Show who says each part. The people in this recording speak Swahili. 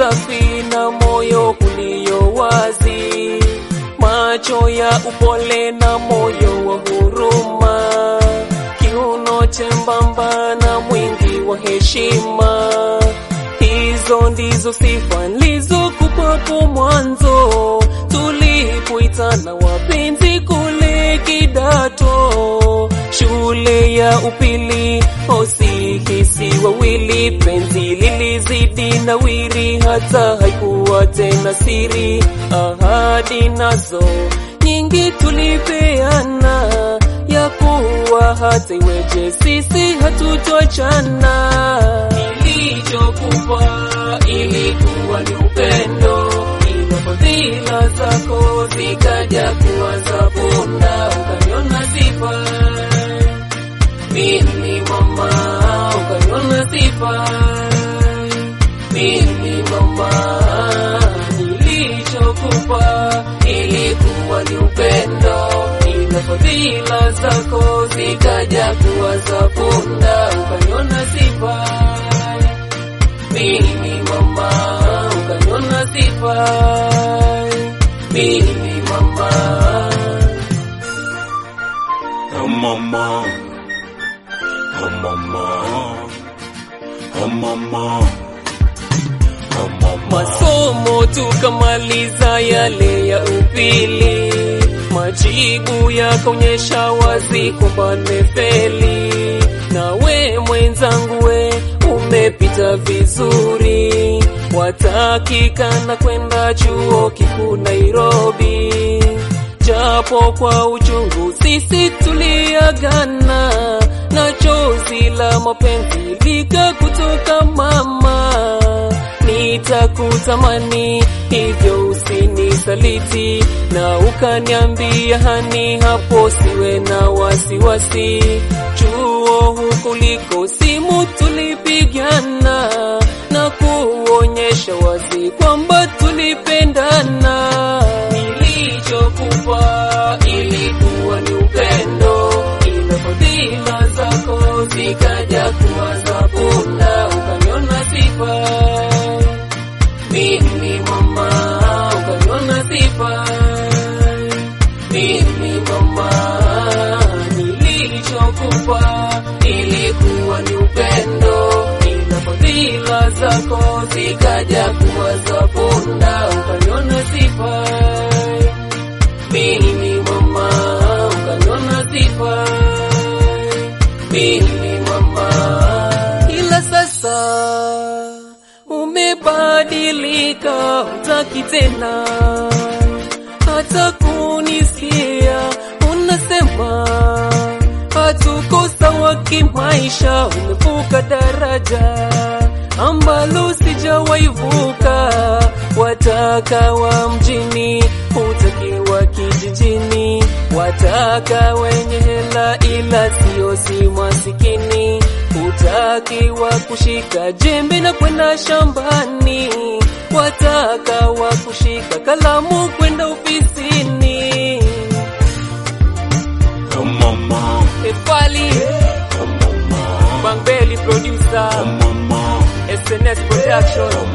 Speaker 1: safi na moyo ulio wazi, macho ya upole na moyo wa huruma, kiuno chembamba na mwingi wa heshima. Hizo ndizo sifa nilizokupapo mwanzo tulipoitana wapenzi kule kidato shule ya upili. Osihisi wawili, penzi lilizidi nawiri, hata haikuwa tena siri. Ahadi nazo nyingi tulipeana, ya kuwa hata iweje sisi hatutoachana. Nilichokupa ilikuwa ni upendo, ila fadhila zako zikaja kuwa za punda, ukaniona sifai mimi mama, ukaniona sifai mimi mama. Nilichokupa ilikuwa ni upendo, ila fadhila zako zikaja kuwa za punda, ukaniona sifai mimi mama, ukaniona sifai mimi mama.
Speaker 2: Oh mama, oh mama, oh mama, oh mama.
Speaker 1: Masomo tukamaliza yale ya upili, majibu yakaonyesha wazi kwamba nimefeli. Nawe mwenzangu, we umepita vizuri, watakikana kwenda chuo kikuu Nairobi, japo kwa uchungu sisi tuliagana, na chozi la mapenzi lika kutoka mama nitakutamani hivyo usinisaliti, na ukaniambia hani, hapo siwe na wasiwasi. Chuo huko liko simu tulipigana, na kuonyesha wazi kwamba tulipendana. Nilichokupa ilikuwa ni upendo, ila fadhila zako zikaja kuwa za punda, ukaniona sifai mimi mama, ukaniona sifai mimi mama. Nilichokupa ilikuwa ni upendo, ila fadhila zako zikaja kuwa za punda, ukaniona sifai mimi mama, ukaniona sifai mimi mama. Ila sasa umebadilika, utaki tena hata kunisikia. Unasema hatuko sawa kimaisha, umevuka daraja ambalo sijawaivuka. Wataka wa mjini, hutaki wa kijijini, wataka wenye hela ila sio si masikini, hutaki wa kushika jembe na kwenda shambani, wataka wa kushika kalamu kwenda ofisini.
Speaker 2: Oh mama,
Speaker 1: Efali
Speaker 2: oh mama,
Speaker 1: Bangbeli producer
Speaker 2: oh mama,
Speaker 1: SNS production